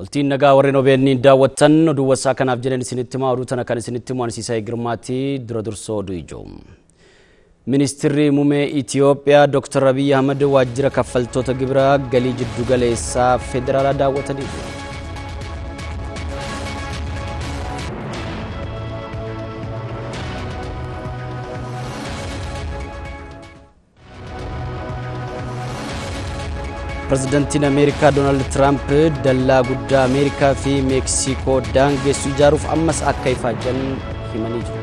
Bultiin nagaa warreen OBN daawwattan oduu wasaa kanaaf jedhan isinitti himaa oduu tana kan isinitti himu Ansiisaa Girmaatti dura dursoo oduu ijoo. Ministeerri muummee Itiyoophiyaa Dr. Abiy Ahmad waajjira kaffaltoota gibiraa galii jiddu galeessaa federaalaa daawwatanii jiru. Pireezidantiin Ameerikaa Doonaald Tiraamp dallaa guddaa Ameerikaa fi Meeksikoo daangessu ijaaruuf ammas akka ifaajan himanii jiru.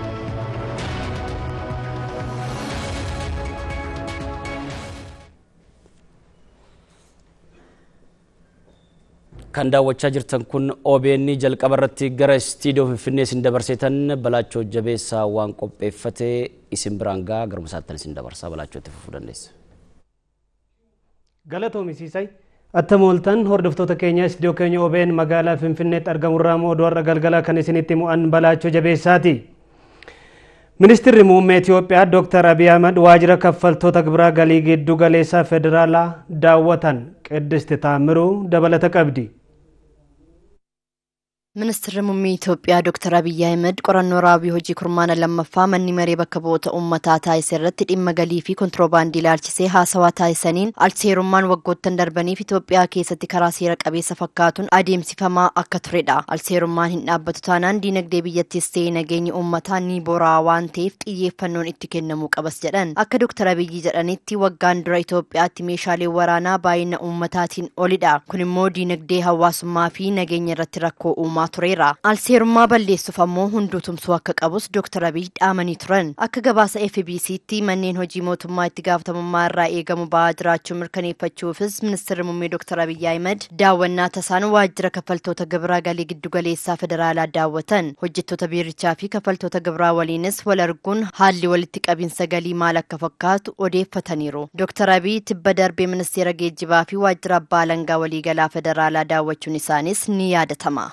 Kan daawwachaa jirtan kun OBN jalqaba irratti gara istiidiyoo Finfinnee isin dabarseetan Balaachoo Jabeessaa waan qopheeffate isin biraan gaa garuma isaattan isin dabarsaa Balaachoo itti fufuu dandeessa. Galatoomisiisay attama ooltan hordoftoota keenya istiidiyoo keenya OBN magaalaa Finfinneetti argamurraa moo oduu har'a galgala kan isinitti mu'an Balaachoo Jabeessaati. Ministeerri muummee Itiyoophiyaa Dr. Abiy Ahmad waajjira kaffaltoota gibiraa galii giddu galeessaa federaalaa daawwatan Qiddist Taamiruu dabalata qabdi. Ministeerri muummee Itoophiyaa Dr. Abiy Ahmed qorannoo raawwii hojii kurmaana lammaffaa manni maree bakka bu'oota uummataa taasise irratti dhimma galii fi kontiroobaandii ilaalchisee haasawaa taasisaniin alseerummaan waggoottan darbaniif Itoophiyaa keessatti karaa seera qabeessa fakkaatuun adeemsifamaa akka turedha. Alseerummaan hin dhaabbatu taanaan diinagdee biyyattiis ta'ee nageenya uummataa ni bora'a waan ta'eef xiyyeeffannoon itti kennamuu qabas jedhan. Akka Dr. Abiy jedhanitti waggaan dura Itoophiyaatti meeshaalee waraanaa baay'ina uummataatiin olidha. Kun immoo diinagdee hawaasummaa fi nageenya irratti rakkoo uumaa tureera. Alseerummaa balleessuuf ammoo hunduu tumsuu akka qabus Dr. Abiy dhaamanii turan. Akka gabaasa FBC'tti manneen hojii mootummaa itti gaafatamummaa irraa eegamu ba'aa jiraachuu mirkaneeffachuufis ministeerri muummee Dr. Abiy Ahmed daawwannaa tasaan waajjira kaffaltoota gibiraa galii giddugaleessaa federaalaa daawwatan. Hojjettoota biirichaa fi kaffaltoota gibiraa waliinis wal arguun haalli walitti qabinsa galii maal akka fakkaatu odeeffataniiru. Dr. Abiy tibba darbee ministeera geejjibaa fi waajjira abbaa alangaa waliigalaa federaalaa daawwachuun isaanis ni yaadatama.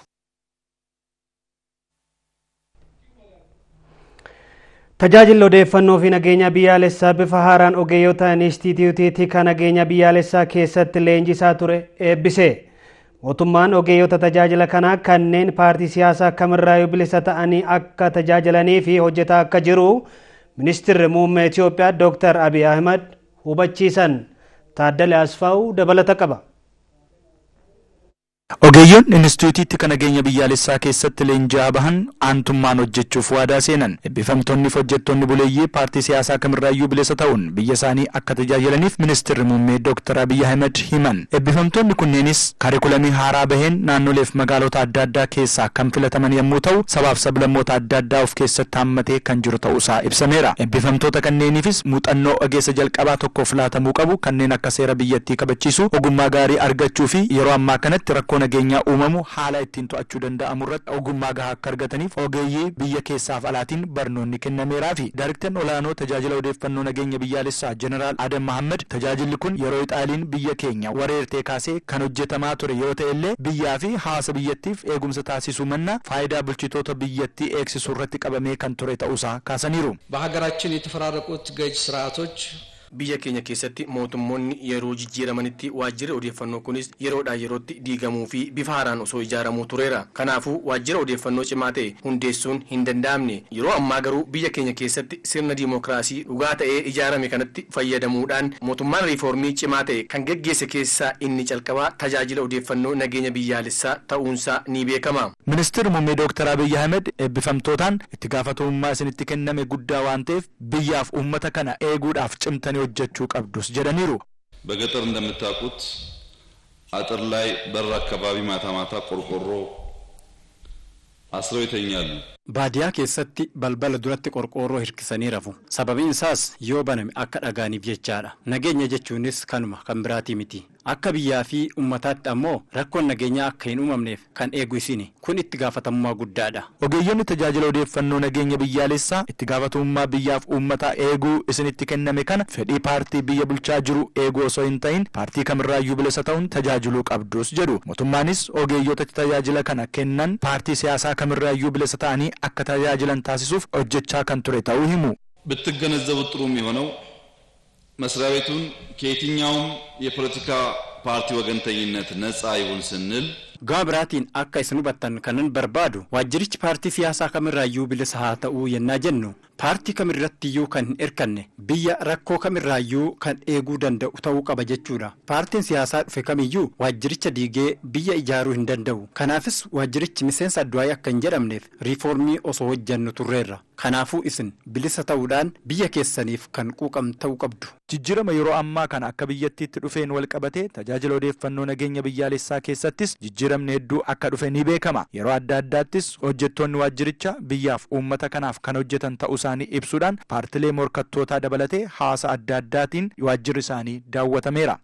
Tajaajilli odeeffannoo fi nageenya biyyaalessaa bifa haaraan ogeeyyota inistituutiitii kan nageenya biyyaalessaa keessatti leenjisaa ture eebbise. Mootummaan ogeeyyota tajaajila kanaa kanneen paartii siyaasaa kamirraayyuu bilisa ta'anii akka tajaajilanii fi hojjetaa akka jiru ministeerri muummee Itoophiyaa Dr. Abiy Ahmad hubachiisan. Taaddala Asfaa'uu dabalata qaba. Ogeeyyoon Inistituutiitti kan nageenya biyyaalessaa keessatti leenji'aa bahan aantummaan hojjechuuf waadaa seenan eebbifamtoonni fi hojjettoonni buleeyyii paartii siyaasaa kamirraayyuu bilisa ta'uun biyya isaanii akka tajaajilaniif ministeerri muummee Dr. Abiy Ahmed himan. Eebbifamtoonni kunneenis kaarikulamii haaraa baheen naannoleef magaalota adda addaa keessaa kan filataman yommuu ta'u sabaaf sablammoota adda addaa of keessatti hammatee kan jiru ta'uusaa ibsameera. Eebbifamtoota kanneeniifis muuxannoo ogeessa jalqabaa tokkoof laatamuu qabu kanneen akka seera biyyattii kabachiisu ogummaa gaarii argachuu fi yeroo ammaa kanatti rakkoo nageenyaa uumamu haala ittiin to'achuu danda'amu irratti ogummaa gahaa akka argataniif ogeeyyii biyya keessaaf alaatiin barnoonni kennameeraa fi daariktari olaanoo tajaajila odeeffannoo nageenya biyyaalessaa jeneraal Adam Mahammad tajaajilli kun yeroo ixaaliin biyya keenya wareertee kaasee kan hojjetamaa ture yoo ta'e illee biyyaa fi hawaasa biyyattiif eegumsa taasisuu manna faayidaa bulchitoota biyyattii eegsisuu irratti qabamee kan ture ta'uusaa kaasaniiru. በሀገራችን የተፈራረቁት ገዥ ስርዓቶች biyya keenya keessatti mootummoonni yeroo jijjiiramanitti waajjirri odeeffannoo kunis yeroodhaa yerootti diigamuu fi bifa haaraan osoo ijaaramuu tureera kanaafuu waajjira odeeffannoo cimaa ta'e hundeessuun hin danda'amne yeroo ammaa garuu biyya keenya keessatti sirna diimokiraasii dhugaa ta'ee ijaarame kanatti fayyadamuudhaan mootummaan riifoormii cimaa ta'e kan geggeesse keessaa inni calqabaa tajaajila odeeffannoo nageenya biyyaalessaa ta'uunsaa ni beekama. Ministeerri muummee Dr. Abiy Ahmed eebbifamtootaan itti gaafatamummaa isinitti kenname guddaa waan ta'eef biyyaaf uummata kana eeguudhaaf cimtanii hojjechuu qabdus jedhaniiru። በገጠር እንደምታውቁት አጥር ላይ በር አካባቢ ማታ ማታ ቆርቆሮ አስረው ይተኛሉ። baadiyaa keessatti balbala duratti qorqoorroo hirkisanii rafu sababiin isaas yoo baname akka dhagaaniif jechaadha nageenya jechuunis kanuma kan biraatii miti akka biyyaa fi ummataatti ammoo rakkoon nageenyaa akka hin uumamneef kan eegu isini kun itti gaafatamummaa guddaadha. ogeeyyonni tajaajila odeeffannoo nageenya biyyaalessaa itti gaafatamummaa biyyaaf uummataa eeguu isinitti kenname kana fedhii paartii biyya bulchaa jiru eeguu osoo hin ta'in paartii kamirraayyuu bilisa ta'uun tajaajiluu qabdus jedhu mootummaanis ogeeyyota tajaajila kana kennan paartii siyaasaa kamirraayyuu bilisa ta'anii akka tajaajilan taasisuuf hojjechaa kan ture ta'uu himu. ብትገነዘቡት ጥሩ የሚሆነው መስሪያ ቤቱን ከየትኛውም የፖለቲካ ፓርቲ ወገንተኝነት ነፃ ይሁን ስንል gama biraatiin akka isin hubattan kanan barbaadu waajjirichi paartii siyaasaa kamirraayyuu bilisa haa ta'uu yennaa jennu paartii kamirrattiyyuu kan hin hirkanne biyya rakkoo kamirraayyuu kan eeguu danda'u ta'uu qaba jechuudha paartiin siyaasaa dhufe kamiyyuu waajjiricha diigee biyya ijaaruu hin danda'u kanaafis waajjirichi miseensa addu'aayii akka hin jedhamneef riifoormii osoo hojjannu turreerra kanaafuu isin bilisa ta'uudhaan biyya keessaniif kan quuqam ta'uu qabdu. Jijjiirama yeroo ammaa kana akka biyyattiitti dhufeen wal qabatee tajaajila odeeffannoo nageenya biyyaalessaa keessattis jijjiiramni hedduu akka dhufe ni beekama. Yeroo adda addaattis hojjettoonni waajjiricha biyyaaf uummata kanaaf kan hojjetan ta'uu isaanii ibsuudhaan paartilee morkattootaa dabalatee haasa adda addaatiin waajjirri isaanii daawwatameera.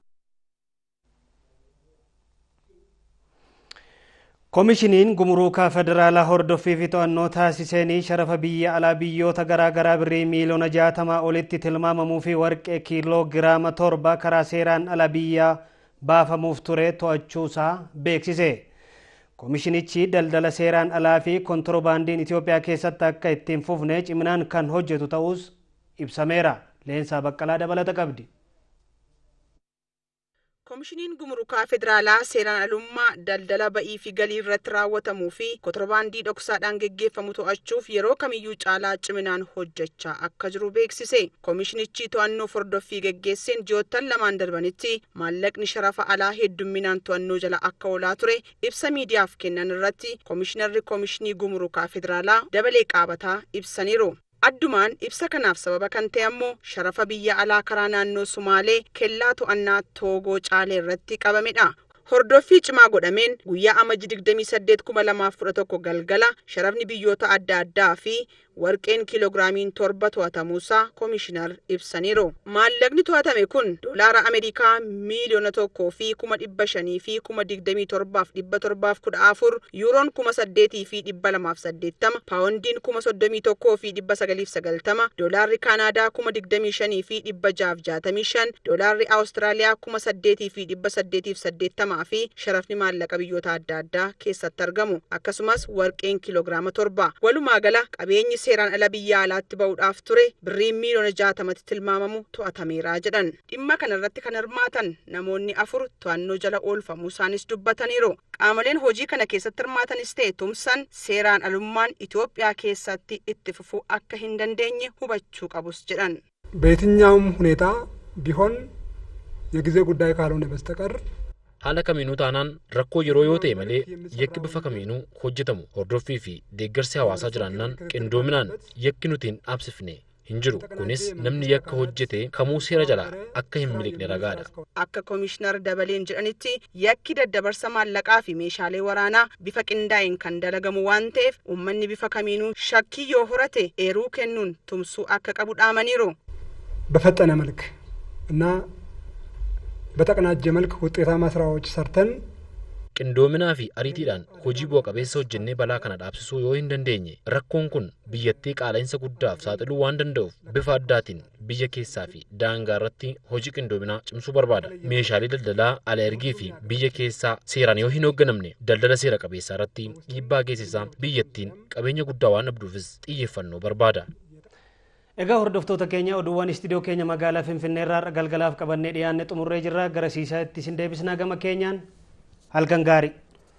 Koomishiniin gumuruukaa federaalaa hordoffii fi to'annoo taasisanii sharafa biyya alaa biyyoota garaa garaa birrii miiliyoona jaatamaa olitti tilmaamamuu fi warqee kiiloo giraama torba karaa seeraan ala biyyaa baafamuuf ture to'achuusaa beeksise. Koomishinichi daldala seeraan alaa fi kontirobaandiin Itoophiyaa keessatti akka ittiin fufne ciminaan kan hojjetu ta'us ibsameera. Leensaa Baqqalaa dabalata qabdi. koomishiniin gumurukaa federaalaa seeraan alummaa daldala ba'ii fi galii irratti raawwatamuu fi kontirobaandii dhoksaadhaan geggeeffamu to'achuuf yeroo kamiyyuu caalaa ciminaan hojjechaa akka jiru beeksise koomishinichi to'annoo hordoffii geggeesseen ji'oottan lamaan darbanitti maallaqni sharafa alaa heddumminaan to'annoo jala akka oolaa ture ibsa miidiyaaf kennan irratti koomishinarri koomishinii gumurukaa federaalaa dabalee qaabataa ibsaniiru. addumaan ibsa kanaaf sababa kan ta'e ammoo sharafa biyya alaa karaa naannoo sumaalee kellaa to'annaa toogoo caalee irratti qabamedha. Hordoffii cimaa godhameen guyyaa amajji 28,2011 galgala sharafni biyyoota adda addaa fi warqeen kiiloogiraamiin torba to'atamuusaa koomishinar ibsaniiru. Maallaqni to'atame kun doolaara Ameerikaa miiliyoona tokkoo fi kuma dhibba shanii fi kuma digdamii torbaaf dhibba torbaaf kudha afur, yuuroon kuma saddeetii fi dhibba lamaaf saddeettama, paawundiin kuma soddomii tokkoo fi dhibba sagaliif sagaltama, doolaarri Kaanaadaa kuma digdamii shanii fi dhibba jaaf jaatamii shan, doolaarri Awustiraaliyaa kuma saddeetii fi dhibba saddeetiif saddeettamaa fi sharafni maallaqa biyyoota adda addaa keessatti argamu. Akkasumas warqeen kiiloogiraama torba. Walumaa gala qabeenyi seeraan ala biyya alaatti ba'uudhaaf ture birriin miiliyoona jaatamatti tilmaamamu to'atameera jedhan dhimma kanarratti kan hirmaatan namoonni afur to'annoo jala oolfamuu isaanis dubbataniiru qaamoleen hojii kana keessatti hirmaatanis ta'e tumsan seeraan alummaan Itoophiyaa keessatti itti fufuu akka hin dandeenye hubachuu qabus jedhan በየትኛውም ሁኔታ ቢሆን የጊዜ ጉዳይ ካልሆነ በስተቀር haala kamiinuu taanaan rakkoo yeroo yoo ta'e malee yakki bifa kamiinuu hojjetamu hordoffii fi deeggarsi hawaasaa jiraannaan qindoominaan yakki nuti hin dhaabsifne hin jiru kunis namni yakka hojjete kamuu seera jalaa akka hin miliqne ragaadha. Akka koomishinar dabaleen jedhanitti yakki daddabarsa maallaqaa fi meeshaalee waraanaa bifa qindaa'een kan dalagamu waan ta'eef uummanni bifa kamiinuu shakkii yoo horate eeruu kennuun tumsuu akka qabu dhaamaniiru. በፈጠነ መልክ እና በተቀናጀ መልክ ውጤታማ ስራዎች ሰርተን qindoominaa fi ariitiidhaan hojii bu'a qabeessa hojjennee balaa kana dhaabsisuu yoo hin dandeenye rakkoon kun biyyattii qaala'insa guddaaf saaxiluu waan danda'uuf bifa addaatiin biyya keessaa fi daangaa irratti hojii qindoominaa cimsuu barbaada meeshaalee daldalaa ala ergii fi biyya keessaa seeraan yoo hin hoogganamne daldala seera qabeessaa irratti dhiibbaa geessisaa biyyattiin qabeenya guddaa waan dhabduufis xiyyeeffannoo barbaada. Egaa hordoftoota keenya oduuwwan istiidiyoo keenya magaalaa Finfinnee irraa galgalaaf qabannee dhiyaanne xumurree jirra gara siisaatti isin deebisnaa gama keenyaan halkan gaarii.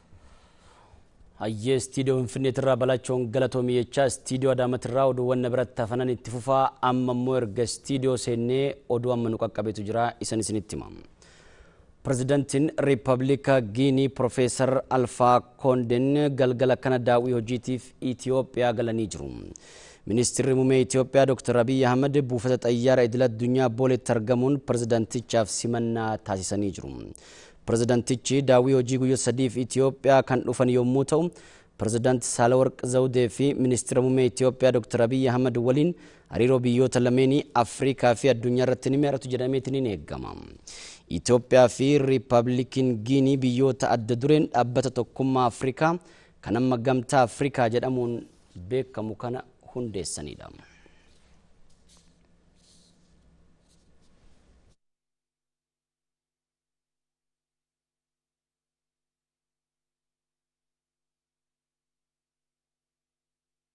Hayyee istiidiyoo Finfinneetirraa balachoon galatoomii jechaa istiidiyoo Adaamattirraa oduuwwan na biratti hafanan itti fufaa amma immoo erga istiidiyoo seennee oduu amma nu qaqqabeetu jira isan isinitti hima. Pirezidaantiin Riippaabilika Giinii Profeesar Alfaa Koonden galgala kana daawwii hojiitiif Itiyoophiyaa galanii jiru. Ministeerri muummee Itiyoophiyaa Dr. Abiy Ahmed buufata xayyaara idil addunyaa booletti argamuun pirezidaantichaaf simannaa taasisanii jiru. Pirezidaantichi daawwii hojii guyyoota sadiif Itiyoophiyaa kan dhufan yommuu ta'u, pirezidaanti Saalawarq Zawudee fi ministeera muummee Itiyoophiyaa Dr. Abiy Ahmed waliin hariiroo biyyoota lameenii Afrikaa fi addunyaa irratti ni mari'atu jedhameetiin ni eegama. Itiyoophiyaa fi Riippaabilikiin Giinii biyyoota adda dureen dhaabbata tokkummaa Afrikaa kan amma gamtaa Afrikaa jedhamuun beekamu kana hundeessanidha.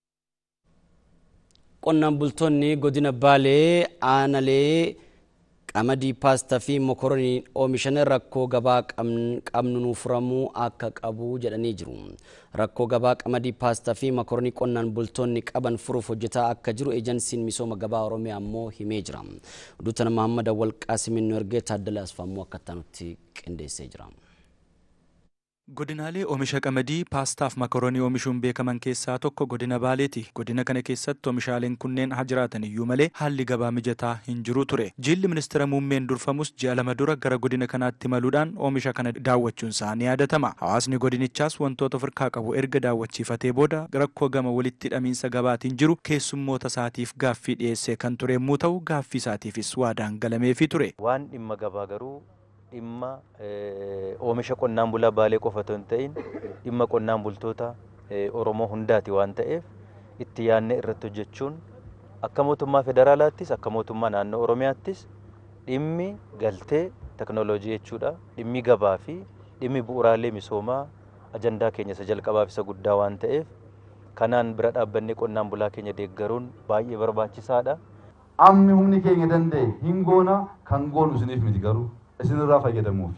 Qonnaan bultoonni godina Baalee aanalee qamadii paastaa fi mokoronii oomishan rakkoo gabaa qabnu nuuf furamuu akka qabu jedhanii jiru. Rakkoo gabaa qamadii paastaa fi mokoronii qonnaan bultoonni qaban furuuf hojjetaa akka jiru eejansiin misooma gabaa Oromiyaa immoo himee jira. Duutana Mahammad Awwal Qaasimin nu ergee Taaddala Asfaammoo akkattaa nutti qindeessee jira. Godinaalee oomisha qamadii paastaaf makaroonii oomishuun beekaman keessaa tokko godina Baaleeti. Godina kana keessatti oomishaaleen kunneen haa jiraatan iyyuu malee haalli gabaa mijataa hin jiru ture. Jilli ministeera muummeen durfamus ji'a lama dura gara godina kanaatti maluudhaan oomisha kana daawwachuun isaa ni yaadatama. Hawaasni godinichaas wantoota ofirkaa qabu erga daawwachiifatee booda rakkoo gama walitti hidhamiinsa gabaatiin jiru keessummoota isaatiif gaaffii dhiyeessee kan ture yommuu ta'u gaaffii isaatiifis waadaan galameefii ture. Waan dhimma gabaa garuu dhimma oomisha qonnaan bulaa baalee qofa otoo hin ta'in dhimma qonnaan bultoota Oromoo hundaati waan ta'eef itti yaadnee irratti hojjechuun akka mootummaa federaalaattis akka mootummaa naannoo Oromiyaattis dhimmi galtee teknooloojii jechuudha dhimmi gabaa fi dhimmi bu'uuraalee misoomaa ajandaa keenya isa jalqabaaf isa guddaa waan ta'eef kanaan bira dhaabbannee qonnaan bulaa keenya deeggaruun baay'ee barbaachisaadha. Ammi humni keenya danda'e hin goona kan goonu isiniif miti garuu isinirraa fayyadamuuf.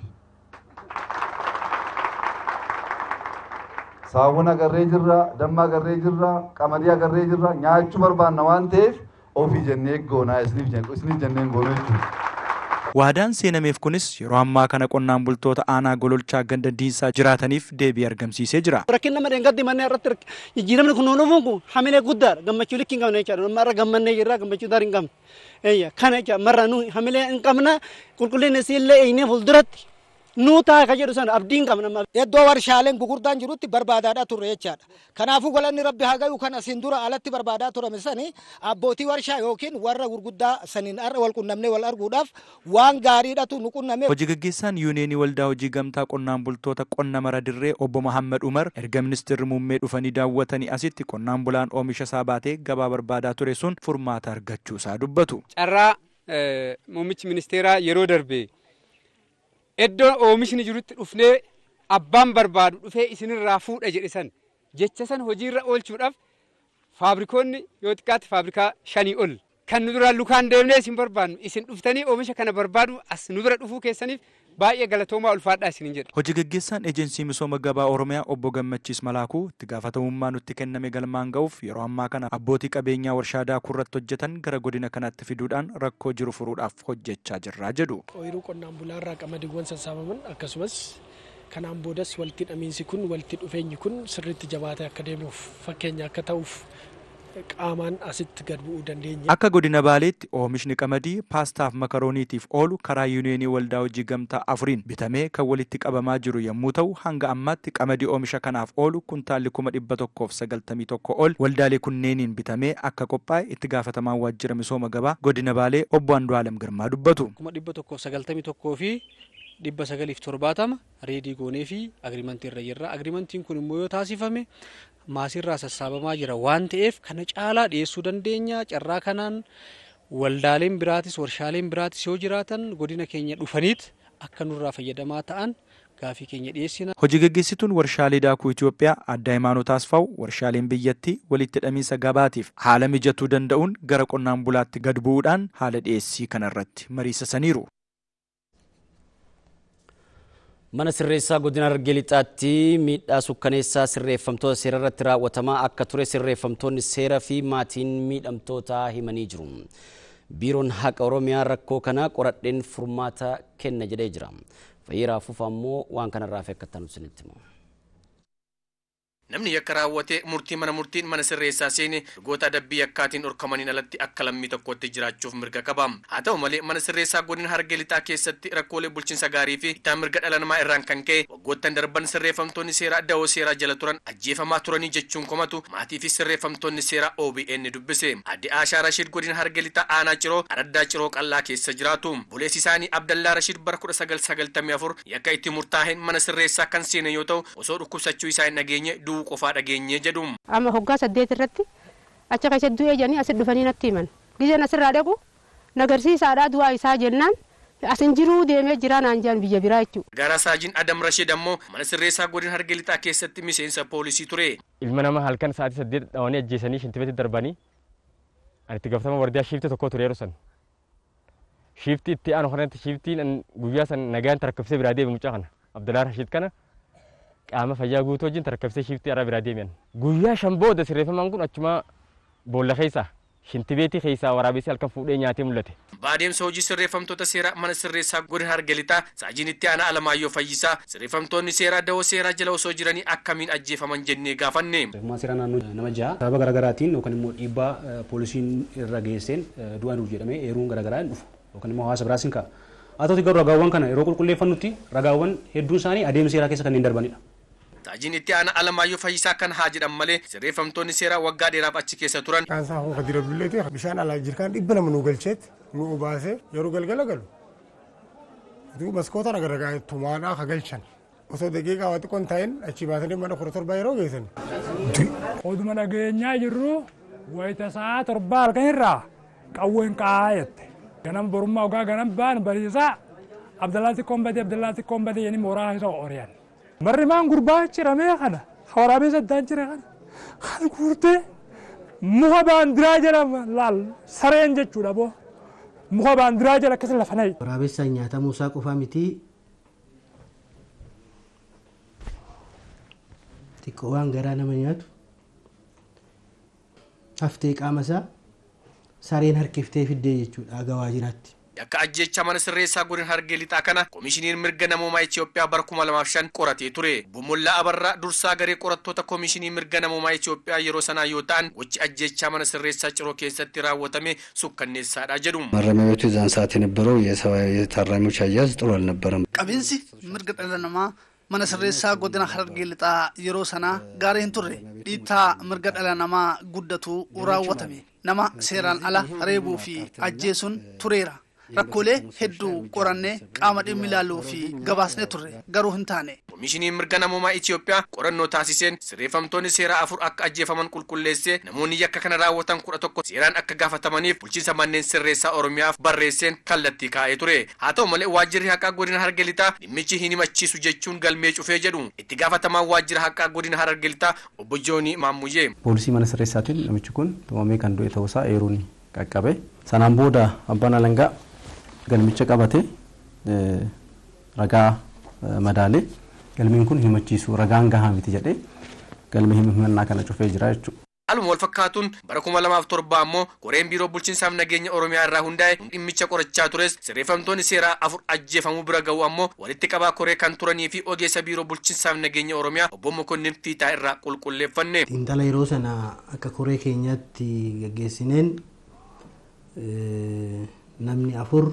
Saawwan agarree jirra, damma agarree jirra, qamadii agarree jirra, nyaachuu barbaanna waan ta'eef ofii jennee goonaa isiniif jenneen goonuu jechuudha. Waadaan seenameef kunis yeroo ammaa kana qonnaan bultoota aanaa gololchaa ganda diinsaa jiraataniif deebii argamsiisee jira. Rakkin nama dheengaddi manneen irratti jijjiiramni kun nuufuun kun hamilee guddaadha. Gammachuu likki hin qabne jechaadha. Amma irra gammannee jirra gammachuu daarii hin qabne. Eeyya kana jecha marra nu hamilee hin qabna qulqullinni isiillee eeynee fuulduratti nuu ta'a ka jedhu sana abdiin qabna. Iddoo warshaaleen gugurdaan jirutti barbaadaadhaa turre jechaadha. Kanaafuu galanni rabbi haa gayu kan asiin dura alatti barbaadaa turame sani abbootii warshaa yookiin warra gurguddaa saniin har'a wal qunnamnee wal arguudhaaf waan gaariidhatu nu qunname. Hojii gaggeessaan yuuneenii waldaa hojii gamtaa qonnaan bultoota qonna mara dirree obbo Mahammad Umar erga ministeerri muummee dhufanii daawwatanii asitti qonnaan bulaan oomisha isaa baatee gabaa barbaadaa ture sun furmaata argachuu isaa dubbatu. Carraa muummichi ministeeraa yeroo darbe iddoo oomishni jirutti dhufnee abbaan barbaadu dhufee isinirraa fuudha jedhe san jecha san hojiirra oolchuudhaaf faabrikoonni yoo xiqqaatti faabrikaa shanii ol kan nu duraan lukaan deemnee isin barbaadnu isin dhuftanii oomisha kana barbaadu as nu bira dhufuu keessaniif baay'ee galatoomaa ulfaadhaa isinin jedha. Hojii gaggeessaan eejensii misooma gabaa Oromiyaa obbo Gammachiis Malaakuu itti gaafatamummaa nutti kenname galmaan ga'uuf yeroo ammaa kana abbootii qabeenyaa warshaa daakuu irratti hojjetan gara godina kanaatti fiduudhaan rakkoo jiru furuudhaaf hojjechaa jirraa jedhu. Ooyiruu qonnaan bulaarraa qamadiiwwan sassaabaman akkasumas kanaan boodas walitti hidhamiinsi kun walitti dhufeenyi kun sirriitti jabaatee akka deemuuf fakkeenya akka ta'uuf qaamaan asitti gad bu'uu dandeenya. Akka godina Baaleetti oomishni qamadii paastaaf makarooniitiif oolu karaa yuuneenii waldaa hojii gamtaa afuriin bitamee kan walitti qabamaa jiru yommuu ta'u hanga ammaatti qamadii oomisha kanaaf oolu kuntaalli kuma dhibba tokkoof sagaltamii tokko ol waldaalee kunneeniin bitamee akka qophaa'e itti gaafatamaan waajjira misooma gabaa godina Baalee obbo Andu'aalem Girmaa dubbatu. kuma dhibba tokkoof sagaltamii tokkoo fi dhibba sagaliif torbaatama reedii goonee fi agriimantii irra jirra. Agriimantiin kun immoo yoo taasifame maasirraa sassaabamaa jira waan ta'eef kana caalaa dhiyeessuu dandeenya. Carraa kanaan waldaaleen biraatis warshaaleen biraatis yoo jiraatan godina keenya dhufaniit akka nurraa fayyadamaa ta'an gaafii keenya dhiyeessina. Hojii gaggeessituun warshaalee daakuu Itoophiyaa adda Hayimaanoot Asfaaw warshaaleen biyyattii walitti hidhamiinsa gabaatiif haala mijatuu danda'uun gara qonnaan bulaatti gad bu'uudhaan haala dhiyeessii kanarratti mariisisaniiru. Mana sirreessaa godina Harargee Lixaatti miidhaa sukkaneessaa sirreeffamtoota seera irratti raawwatamaa akka ture sirreeffamtoonni seeraa fi maatiin miidhamtootaa himanii jiru. Biiroon Haqa Oromiyaa rakkoo kana qoradheen furmaata kenna jedhee jira. Fayyiraa Fufaa immoo waan kanarraa fi akka ta'an isinitti himu. Namni yakka raawwatee murtii mana murtiin mana sirreessaa seene goota adabbii yakkaatiin dhorkamaniin alatti akka lammii tokkotti jiraachuuf mirga qaba. Haa ta'u malee mana sirreessaa godina Harargee Lixaa keessatti rakkoolee bulchiinsa gaarii fi itti mirga dhala namaa irraan kan ka'e waggoottan darban sirreeffamtoonni seeraa da'oo seeraa jala turan ajjeefamaa turanii jechuun komatu maatii fi sirreeffamtoonni seeraa OBN dubbise. Adde Aashaa Rashid godina Harargee Lixaa aanaa ciroo araddaa ciroo qallaa keessa jiraatu. Buleessi isaanii Abdallaa Rashid bara kudha sagal sagaltamii afur yakka itti murtaa'een mana sirreessaa kan seene yoo ta'u osoo dhukkubsachuu isaa hin dhageenye du'uu qofaa dhageenye jedhu. Amma hoggaa saddeet irratti achi keessa du'ee jedhanii asi dhufanii natti himan. Gizeen asirraa dhaqu nagarsiisaadhaa du'aa isaa jennaan asin jiruu deemee jira naan jedhan biyya biraa jechuudha. Gara Saajin Adam Rashid ammoo mana sirreessaa godina Harargee Lixaa keessatti miseensa poolisii ture. Ilma nama halkan sa'aatii saddeet dhawanii ajjeesanii shintibeetti darbanii ani itti gaafatama wardiyaa shiifte tokko ture yeroo san. shiftii itti aanu kanatti shiftiin guyyaa san nagaan tarkaffisee biraa deeme mucaa kana Abdulaa Rashid kana qaama fayyaa guutuu wajjin tarkaffisee shiftii irraa biraa deemen. Guyyaa shan booda sirreeffamaan kun achuma boolla keessaa shintibeetii keessaa waraabessi halkan fuudhee nyaatee mul'ate. Baadeemsa hojii sirreeffamtoota seeraa mana sirreessaa godina Hargelixaa saajiin itti aanaa Alamaayyoo Fayyisaa sirreeffamtoonni seeraa dawoo seeraa jala osoo jiranii akkamiin ajjeefaman jennee gaafanne. Sirreeffammaa seeraa naannoo nama jaha sababa garaagaraatiin yookaan immoo dhiibbaa poolisiin irra geesseen du'aa nuuf jedhamee eeruun garaagaraa hin dhufu yookaan immoo hawaasa biraas hin ka'a. Haa ta'uti garuu ragaawwan kana yeroo qulqulleeffannutti ragaawwan hedduun isaanii adeemsa seeraa keessa kanneen darbanidha. Saajiin itti aanaa Alamaayyoo Fayyisaa kan haa jedhan malee sirreeffamtoonni seeraa waggaa dheeraaf achi keessa turan. Kaansaa hoo kadira dulleeti bishaan alaa jirkaan dhibba nama nu galcheet nu obaasee yeroo galgala galu. Utuu maskoota nagaragaa tumaadhaa ka galchan. Osoo daqiiqaa waa xiqqoon ta'in achi baasanii mana kudha torba yeroo geessan. Oduma dhageenyaa jirru wayita sa'a torba halkan irraa qawween qaayette. Ganam borummaa ogaa ganam baan bariisaa Abdallaatti kombate Abdallaatti kombate yeni mooraa isa oriyan. Marri maan gurbaa ciramee kana waraabee saddaan jira kana kan guurtee muka baandiraa jedhama laal sareen jechuudha boo muka baandiraa jala akkasa lafa nayi. Waraabessaan nyaatamuu isaa qofaa miti xiqqoo waan garaa nama nyaatu haftee qaama isaa sareen harkiftee fiddee jechuudha agawaa jiraatti. Akka ajjecha mana sirreessaa godina hargee lixaa kana koomishiniin mirga namoomaa Itoophiyaa bara kuma lamaaf shan qoratee ture. Bumullaa Abarraa dursaa garee qorattoota koomishinii mirga namoomaa Itoophiyaa yeroo sanaa yoo ta'an gochi ajjechaa mana sirreessaa ciroo keessatti raawwatame sukkanneessaadha jedhu. ማረሚያ ቤቱ የዛን ሰዓት የነበረው የታራሚዎች አያያዝ ጥሩ አልነበረም። Qabiinsi mirga dhala namaa mana sirreessaa godina harargee lixaa yeroo sanaa gaarii hin turre dhiittaa mirga dhala namaa guddatu raawwatame nama seeraan ala reebuu fi ajjeesuun tureera. rakkoolee hedduu qorannee qaama dhimmi ilaaluu fi gabaasnee turre garuu hin taane. Koomishiniin mirga namoomaa Itoophiyaa qorannoo taasiseen sirreeffamtoonni seeraa afur akka ajjeefaman qulqulleessee namoonni yakka kana raawwatan kudha tokko seeraan akka gaafatamaniif bulchiinsa manneen sirreessaa Oromiyaaf barreesseen kallattii kaa'ee ture. Haa ta'u malee waajjirri haqaa godina Harargee lixaa dhimmichi hin himachiisu jechuun galmee cufee jedhu itti gaafatamaan waajjira haqaa godina Harargee lixaa obbo Joonii Maammuyyee. Poolisii mana sirreessaatiin namichi kun tumamee kan du'e ta'uusaa eeruun qaqqabe. Sanaan booda abbaan alangaa galmicha qabate ragaa madaalee galmeen kun himachiisu ragaan gahaa miti jedhee galmee himannaa kana cufee jira jechuudha. Haaluma wal fakkaatuun bara kuma lamaaf torba ammoo koreen biiroo bulchiinsaaf nageenya Oromiyaa irraa hundaa'e dhimmicha qorachaa tures sirreeffamtoonni seeraa afur ajjeefamuu bira ga'u ammoo walitti qabaa koree kan turanii fi ogeessa biiroo bulchiinsaaf nageenya Oromiyaa obbo Mokonnin Fiitaa irraa qulqulleeffanne. Xiinxala yeroo sana akka koree keenyaatti gaggeessineen namni afur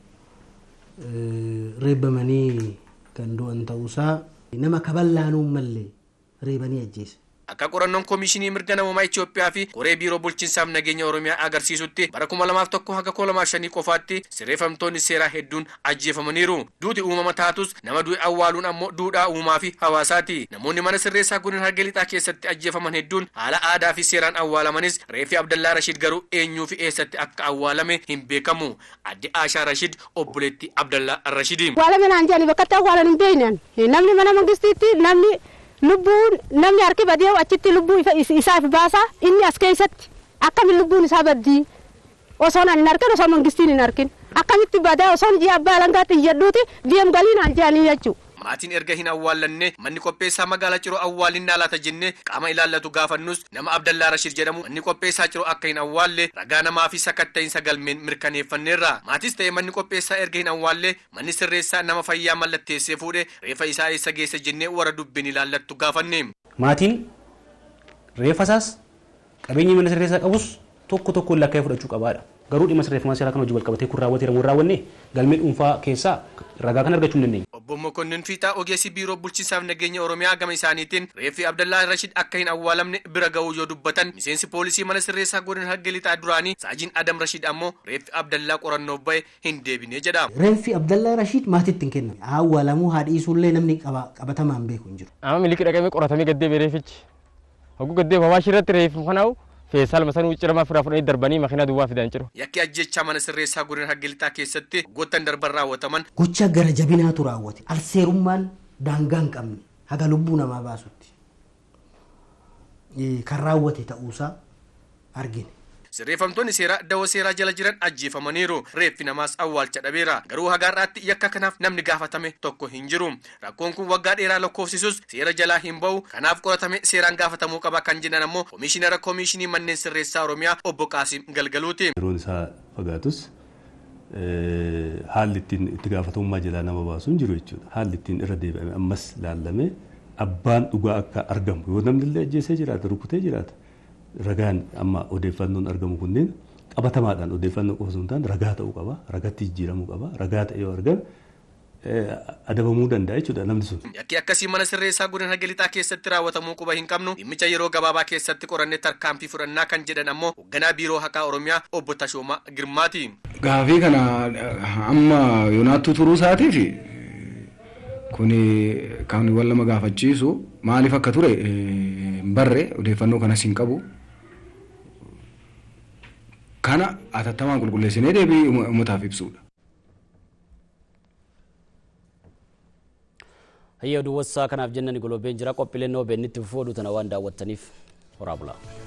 reebbamanii kan du'an ta'uusaa nama kaballaanuun mallee reebanii ajjeese. Akka qorannoon koomishinii mirga namoomaa Itoophiyaa fi koree biiroo bulchiinsaaf nageenya Oromiyaa agarsiisutti bara kuma lamaaf tokko haga kuma lamaaf shanii qofaatti sirreeffamtoonni seeraa hedduun ajjeefamaniiru. Duuti uumama taatus nama du'e awwaaluun ammoo duudhaa uumaa fi hawaasaati. Namoonni mana sirreessaa godina harargee lixaa keessatti ajjeefaman hedduun haala aadaa fi seeraan awwaalamanis reefi Abdallaa Rashid garuu eenyuu fi eessatti akka awwaalame hin beekamu. Adde Aashaa Rashid obboleetti Abdallaa Rashidi. Awwaalame naan jedhani bakka itti awwaalan hin beeknan namni mana mangistiitti namni lubbuun namni harki badee achitti lubbuu isaaf baasa inni as keessatti akkamiin lubbuun isaa baddii osoo hin argin osoo mangistiin hin argin akkamitti badaa osoo ji'a abbaa alangaatti iyyadhuuti deem galiin aan jedhanii jechuudha. Maatiin erga hin awwaallanne manni qopheessaa magaalaa Ciroo awwaalinnaa laata jennee qaama ilaallatu gaafannus nama Abdallaa Rashid jedhamu manni qopheessaa Ciroo akka hin awwaalle ragaa namaa fi sakatta'iinsa galmeen mirkaneeffanneerra. Maatis ta'e manni qopheessaa erga hin awwaalle manni sirreessaa nama fayyaa mallatteessee fuudhe reefa isaa eessa geesse jennee warra dubbiin ilaallattu gaafanne. Maatiin reefa isaas qabeenyi mana sirreessaa qabus tokko tokkoon lakkaa'ee fudhachuu qabaadha. Garuu dhimma sirreeffamaa seeraa kan hojii wal qabatee kun raawwateera moo raawwanne galmee dhuunfaa keessaa ragaa kan argachuu hin dandeenye. Obbo Mokonnin Fiixaa ogeessi biiroo bulchiinsaaf nageenya Oromiyaa gama isaaniitiin reeffi Abdallaa Rashid akka hin awwaalamne bira ga'uu yoo dubbatan miseensi poolisii mana sirreessaa godina harargee lixaa duraanii saajiin Adam Rashid ammoo reeffi Abdallaa qorannoof ba'e hin deebine jedha. Reeffi Abdallaa Rashid maatiitti hin kenname. Awwaalamuu haadhiisuullee namni qabatamaan beeku hin jiru. Amma miliki dhaqamee qoratamee gaddee reefichi. Hogguu gaddee hawaashii irratti reeffi kanaa'u feesaal masanuu ciramaa firaa fudhanii darbanii makiinaa duwwaa fidan jiru. Yakki ajjechaa mana sirreessaa godina harargee lixaa keessatti goottan darban raawwataman. Gocha gara jabinaatu raawwate. Alseerummaan daangaa hin qabne haga lubbuu namaa baasutti kan raawwate ta'uusaa argine. sirreeffamtoonni seeraa dawoo seeraa jala jiran ajjeefamaniiru reeffi namaas awwaalcha dhabeera garuu hagaarraatti yakka kanaaf namni gaafatame tokko hin jiru rakkoon kun waggaa dheeraa lakkoofsisus seera jalaa hin ba'u kanaaf qoratame seeraan gaafatamuu qaba kan jedhan ammoo koomishinara koomishinii manneen sirreessaa oromiyaa obbo Qaasim Galgaluuti. Yeroon isaa fagaatus haalli ittiin itti gaafatamummaa jalaa nama baasuu hin jiru jechuudha. Haalli ittiin irra deebi'ame ammas laallamee abbaan dhugaa akka argamu yoo namni illee ajjeesee jiraata rukutee jiraata ragaan amma odeeffannoon argamu kunneen qabatamaadhaan odeeffannoo qofa osoo hin taane ragaa ta'uu qaba ragatti jijjiiramuu qaba ragaa ta'e yoo argame adabamuu danda'a jechuudha namni sun. Yakki akkasii mana sirreessaa godina Nagelixaa keessatti raawwatamuu quba hin qabnu dhimmicha yeroo gabaabaa keessatti qorannee tarkaanfii fudhannaa kan jedhan ammoo hoogganaa biiroo haqaa Oromiyaa obbo Tashoomaa Girmaati. Gaafii kana amma yoonaattuu turuu isaatiif kun kan wal nama gaafachiisu maaliif akka ture hin barre odeeffannoo kanas hin qabu. Kana atattamaan qulqulleessinee deebii uummataaf ibsuudha. Hayya duwwassaa kanaaf jennani golobeen jira qophiileen OBN itti fufuu oduu tana waan daawwattaniif horaa bulaa.